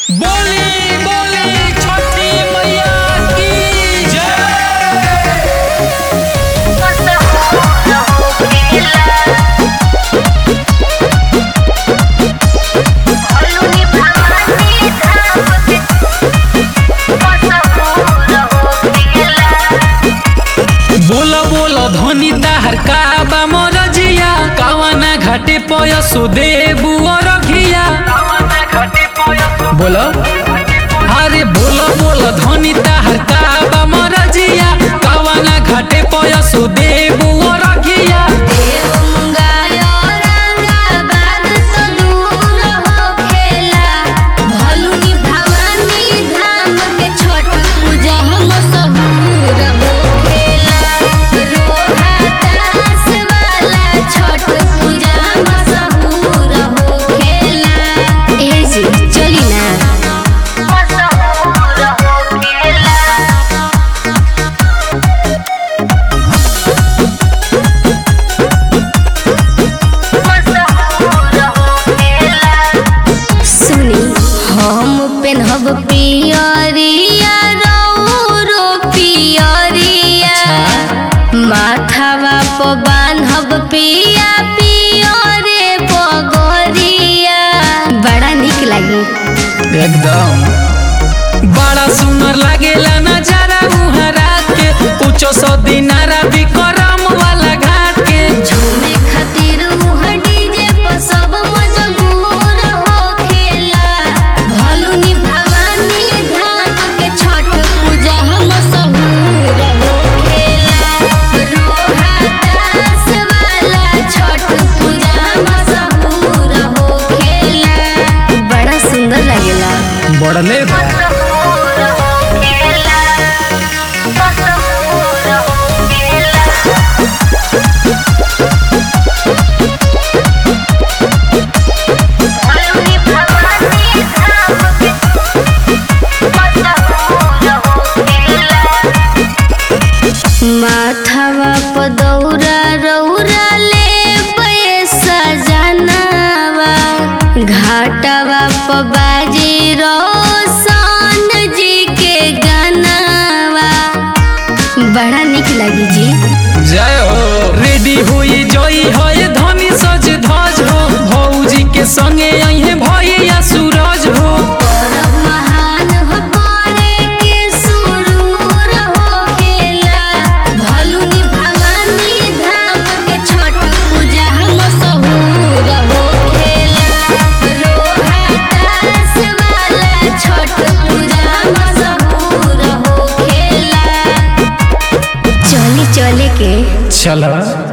बोली बोली छठी मैया की जय बोल बोल धनी दाहर काबा मोरजिया कावना घाटे पय सुदेबु रखिया बोल अरे बोल बोल धनी दाहर काबा मोरजिया कावना घाटे पय सुदेबु रखिया चली ना सुनी हम पेनहब पियरिया रौरो पियरिया माथावा प बान्हब पिया पियरे पगरिया बड़ा निक लागी एकदम बड़ा सुंदर लागेला नजारा उहरा के पूछो सौ दिनारा भी करम वाला घाट के झूमे खातिर उह डीजे प सब मजबूर होखेला भलुनी भवानी धाम के छठ पूजा हम सहूर होखेला रोहातास वाला छठ पूजा हम सहूर होखेला बड़ा सुंदर लागेला बढ़ले बा माथावा प दौरा रौरा ले पैसा जनावा घाटावा प बाजी रोशन जी के गानावा बड़ा निक लगी जी जय हो रेडी हुई जई है धनी सज धज हो भौजी के संगे अहे भैया सूरज हो परब महान हो करे के सुरूर होखेला भलुनी भवानी धाम के छठ पूजा हम सहूर होखेला रोहातास वाला छठ पूजा हम सहूर होखेला चली चले के चल